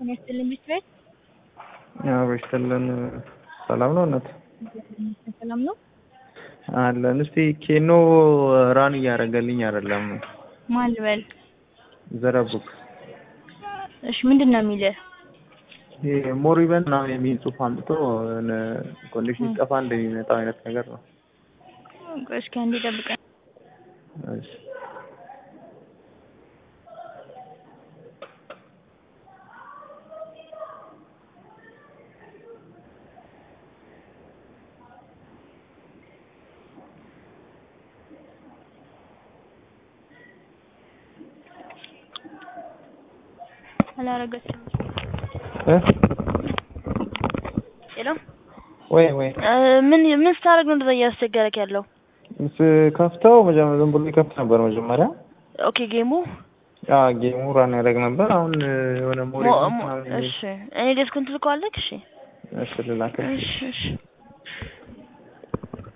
ጤና ይስጥልኝ ቢት ቤት አዎ ይስጥልን። ሰላም ነው እናት? ሰላም ነው አለን። እስቲ ኬኖ ራን እያደረገልኝ አይደለም። ማን ልበል? ዘረቡክ እሺ ምንድን ነው የሚልህ? ይሄ ሞሪበን ምናምን የሚል ጽሑፍ አምጥቶ ኮንዲሽን ሲጠፋ እንደሚመጣው አይነት ነገር ነው። ቆይ እስኪ አንዴ ጠብቀኝ። እሺ አላረገችም። እ ሄሎ ወይ ወይ ምን ምን ስታደርግ ነው እንደዛ እያስቸገረክ ያለው? ከፍተው መጀመሪያ ዝም ብሎ ይከፍት ነበር መጀመሪያ። ኦኬ ጌሙ አ ጌሙ ራን ያደርግ ነበር። አሁን የሆነ ሞሪ ሞ- ሞ- እሺ እኔ ዴስኩን ትልከዋለክ? እሺ እሺ ልላክልሽ። እሺ እሺ